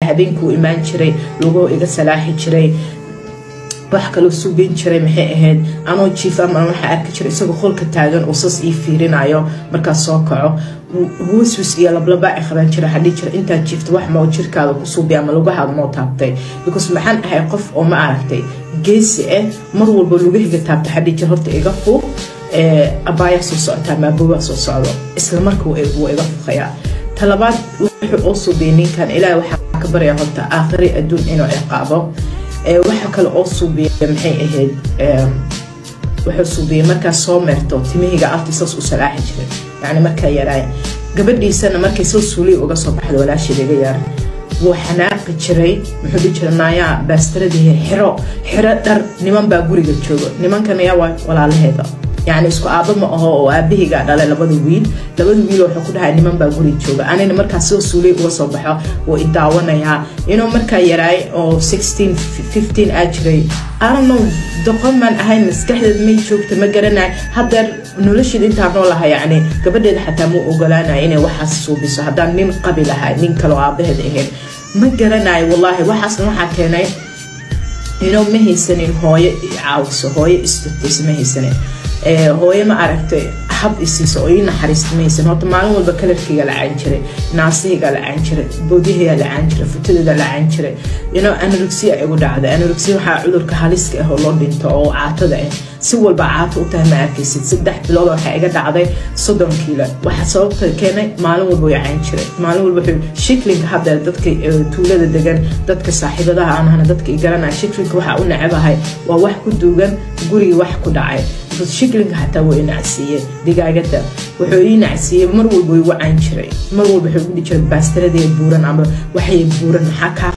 habeenkuu imaan jiray lugoo iga salaaxi jiray wax kaloo sugeyn jiray maxay ahayd anoo jiif ama waxaa arki jiray isagoo qolka taagan uu sas ii fiirinayo markaas soo kaco waswis iyo lablaba ay qaban jira waxaa dhihi jira intaad jiifta wax moo jirkaada ku suubiya ama lugahaada moo taabtay because maxaan ahay qof oo ma aragtay geesi ah mar walba lugahiga taabta waxaa dhihi jira horta iga fuuq abaayaa soo socotaa maabowaa soo socdo isla marka wuu iga fuqayaa talabaad wuxuu oo suubiyay ninkan ilaahay waxaa ka baraya horta aakhiri adduun inuu ciqaabo waxa kale oo suubiya maxay ahayd wuxuu suubiyey markaa soo meerto timihiga alti saas u salaaxi jiray yani markaa yaraay gabadhiisana markay soo suuliy uga soo baxda walaasheed iga yaar wuu xanaaqi jiray muxuu dhihi jiray naayaa baastaradii xiro xiro dhar niman baa guriga jooga nimankan ayaa waa walaalaheeda yani isku aaba ma aho oo aabahigaa dhalay labada wiil labada wiil wuxuu ku dhahay niman baa guri jooga anina markaa soo suulay uga soo baxo wuu i daawanayaa inuu markaa yaraay oo sixteen fifteen aa jiray arano doqon maan ahayn maskaxdeed may joogta ma garanay haddeer nolosheed intaa noolaha yacni gabadheeda xataa ma ogolaanaya inay waxaas suubiso haddaan nin qabi lahay nin kaloo aabaheed ahayn ma garanayo wallaahi waxaasna waxaa keenay inuu ma haysanin hooyo caawiso hooyo istutaysa ma haysanin hooyo ma aragtay hab isiisa oo ii naxariista maysan horta maalin walba kalarkayga lacaan jiray naasahayga lacaan jiray boodyahayaa lacaan jiray futadeeda lacaan jiray inoo anorexia igu dhacday anorexia waxaa cudurka haliska ah oo loo dhinto oo caatada ah si walba caato u tahay ma arkaysid saddex bilood waxaa iga dhacday soddon kiilo waxa sababta keenay maalin walba way caan jiray maalin walba wuxuu shiklinka hadda dadka tuulada degan dadka saaxiibadaha aan ahna dadka i garanaya shiklinka waxaa u nacabahay waa wax ku duugan guriga wax ku dhacay shiklinka xataa waa i nacsiiye digaagada wuxuu ii nacsiiyey mar walba igu caan jiray mar walba wuxuu igu dhihi jiray baastaradee buuran ama waxay buuran maxaa kaa